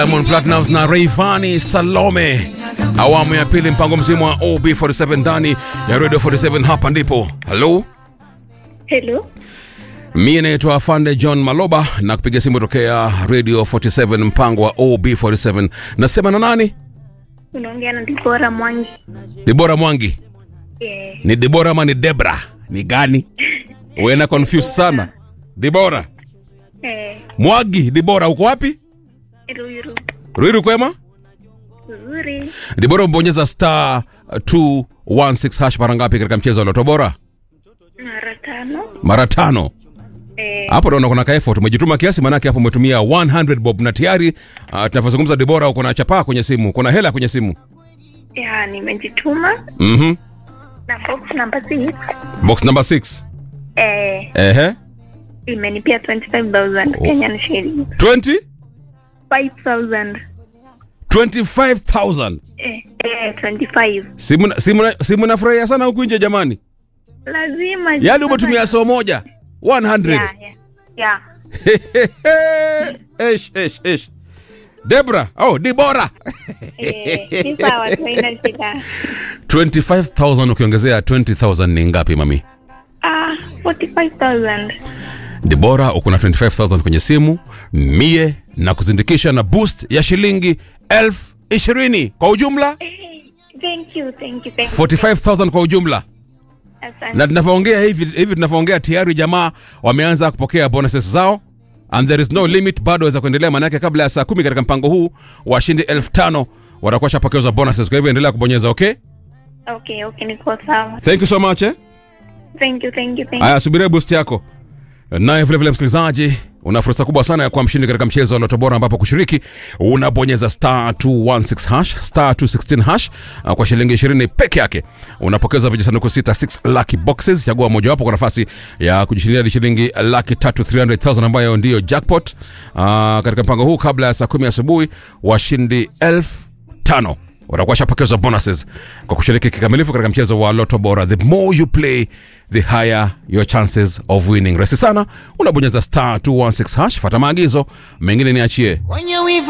Diamond Platnumz na Rayvanny Salome, awamu ya pili, mpango mzima wa OB47 ndani ya Radio 47. Hapa ndipo halo, Hello. mie naitwa Afande John Maloba na kupiga simu tokea Radio 47, mpango wa OB47. Nasema na nani? Unaongea na Dibora Mwangi. Dibora Mwangi. Eh, Ni Dibora ama ni Debra? Ni gani? Wena confused sana. Dibora eh, Mwagi. Dibora, uko wapi? Ruiru. Ruiru kwema? Nzuri. Dibora, umebonyeza star 216 hash mara ngapi katika mchezo wa Loto Bora? Mara tano. Mara tano. Eh, Hapo naona kuna ka effort umejituma kiasi, manake hapo umetumia 100 bob na tayari uh, tunavyozungumza Dibora, uko na chapaa kwenye simu, kuna hela kwenye simu. ya nimejituma Mhm. na box number 6. Box number 6. Eh, Ehe. imenipia 25000 Kenyan shillings. 20 5000. 25000. Eh, eh, 25. Simu simu simu nafurahia sana huku nje jamani. Lazima. Yaani umetumia so moja 100. Ya, ya. Ya. Esh, esh, esh. Debra, oh, Dibora. Eh, ni sawa tu haina shida. 25000 ukiongezea 20000 ni ngapi mami? Ah, 45000. Dibora, uko na 25000 kwenye simu, mie na kuzindikisha na boost ya shilingi elfu ishirini kwa ujumla Eh, Thank you, thank you, thank you. 45000 kwa ujumla. Asante. Na tunavyoongea hivi hivi tunavyoongea tayari jamaa wameanza kupokea bonuses zao and there is no limit, bado waweza kuendelea, maanake kabla ya saa kumi katika mpango huu washindi elfu tano watakuwa shapokezwa bonuses. Kwa hivyo endelea kubonyeza, okay? Okay, okay, niko sawa. Thank you so much eh? Thank you, thank you, thank you. Haya, subiria boost yako. Naye vile vile msikilizaji, una fursa kubwa sana ya kuwa mshindi katika mchezo wa Loto Bora, ambapo kushiriki unabonyeza star 216 hash star 216 hash uh, kwa shilingi 20 peke yake unapokeza vijisanduku sita 6 lucky boxes. Chagua mojawapo kwa nafasi ya kujishindia hadi shilingi laki tatu 300,000 ambayo ndiyo jackpot. Uh, katika mpango huu kabla ya saa kumi asubuhi washindi elfu tano watakuwa shapokezwa bonuses kwa kushiriki kikamilifu katika mchezo wa Loto Bora. The more you play the higher your chances of winning. Rahisi sana, unabonyeza star 216 hash, fata maagizo mengine niachie. Wenye wivu